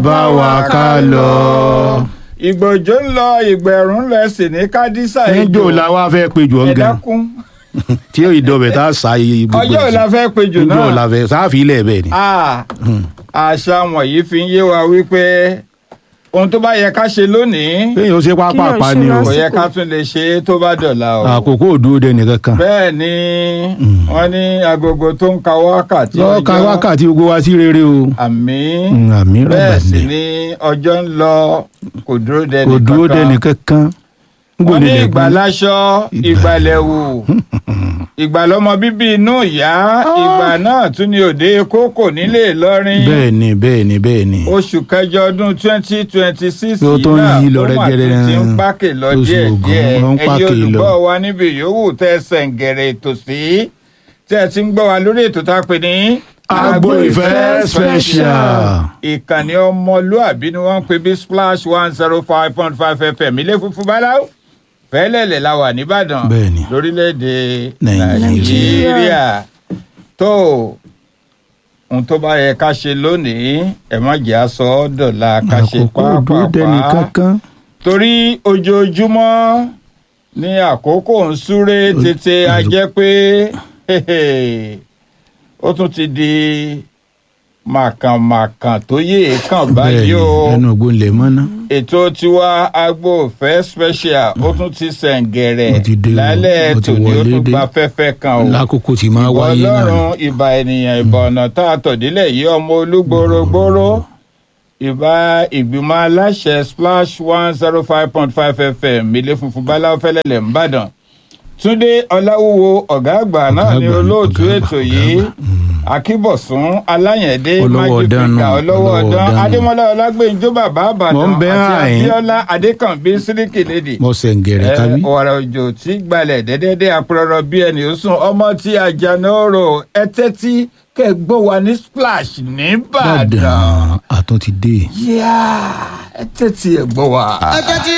bá wa ká lọ. ìgbòjò ń lọ ìgbẹ̀rún lọ ẹsẹ̀ ní kádísà níjó la wá fẹ́ péjọ ẹ gan dákun tí yóò ìdọ̀bẹ̀ tá a sá iye gbogbo ọjọ́ ìlà fẹ́ péjọ níjó náà la fẹ́ sáfì ilẹ̀ bẹ́ẹ̀ ni. Ah, àṣà wọ̀nyí fi ń yé wa wípé ohun tó bá yẹ ká ṣe lónìí kéèyàn ó ṣe pápá Kéèyàn pa ṣe ni o kò lásìkò. yẹ ká tún lè ṣe é tó bá dọ̀la o. àkókò òdúró dẹni kankan. bẹ́ẹ̀ ni wọ́n ní agogo tó ń ka wákàtí lọ́ọ́ ka ọjọ́. wákàtí gbogbo wa sí rere o. àmín Mm, àmín bẹ́ẹ̀ sì rẹ̀gbẹ̀dẹ̀ ni ọjọ́ ń lọ kò dúró dẹni kò dúró kankan. dẹni kankan. wọ́n ní Gbòdìlẹ̀ ìgbà gbọ́n. láṣọ ìgbàlẹ̀wù ìgbà lọmọ bíbí inú ìyá ìgbà náà tún ní òde kókò nílé Ìlọrin bẹ́ẹ̀ ni bẹ́ẹ̀ ni bẹ́ẹ̀ ni. oṣù kẹjọ ọdún twenty twenty six Tó tó ń yí lọ ó mà tún rẹ́gẹ́rẹ́ ti ń pákè lọ oṣù díẹ̀ Ògún, díẹ̀ ó ń ẹ̀yin pákè lọ. olùgbọ́ wa níbi yòówù tẹ́ ẹ sẹ̀ǹgẹ̀rẹ̀ ètò sí tẹ́ ẹ ti ń gbọ́ wa lórí ètò tá a pè ní. Agbo Ìfẹ́ Special. ìkànnì ọmọlúàbí ni wọ́n ń pè bí splash one zero five point five fm ilé funfun báláwo fẹ́lẹ́lẹ̀ la wà nìbàdàn Bẹ́ẹ̀ni. lórílẹ̀‐èdè Nàìjíríà. nàìjíríà tó ohun tó bá yẹ ká ṣe lónìí ẹ má jẹ́ aṣọ dọ̀la ká ṣe àkókò òdúró dẹni pàápàá kankan. torí ojoojúmọ́ ní àkókò ń súré tètè a jẹ́ pé ó tún ti di màkànmàkàn tó yé kàn báyìí bẹ́ẹ̀ ni o ẹnu ògbón lè mọ́ná. ètò tiwa agbo ìfẹ́ special ó tún ti sẹ̀ǹgẹ̀rẹ̀ Ó ti dé o, lálẹ́ ó ti tòní ó wọlé tún dé. gba fẹ́fẹ́ kan o lákòókò tí máa ìwọ wáyé náà. ọlọ́run ìbà ènìyàn ìbà ọ̀nà tá a tọ̀dílẹ̀ yìí ọmọ olúgbòrógbòró ìbà ìgbìmọ̀ aláṣẹ splash one zero five point five fm ilé funfun báláwo fẹ́lẹ́lẹ̀ ńbàdàn túndé ọláwúwo ọ̀gá àgbà náà Ọ̀gá ní àgbà ni, olóòtú ọ̀gá àgbà, ètò ọ̀gá yìí àgbà. akíbọ̀sún aláyẹ̀dé Olówó ọ̀dán májífìkà nù, ọlọ́wọ́ olówó ọ̀dán ọ̀dán nù. adémọ́lá ọlágbèǹjọ́ bàbá àbàdàn Mò ń bẹ àti àyín. abíọ́lá adékànbí síríkì lédè mo sẹ̀ǹgẹ̀rẹ̀ kábí. ọ̀rọ̀ òjò tí gbalẹ̀ dẹ́dẹ́dẹ́ apẹ̀rọ̀ bí ẹni ó sùn ọmọ tí àjànà ọ̀rọ̀ ẹtẹ́ tí kẹ́gbọ́n wa ní splash nìbàdàn. Ìbàdàn àtún ti dé. yíyá ẹtẹ́ tí ẹ̀ gbọ́ wa.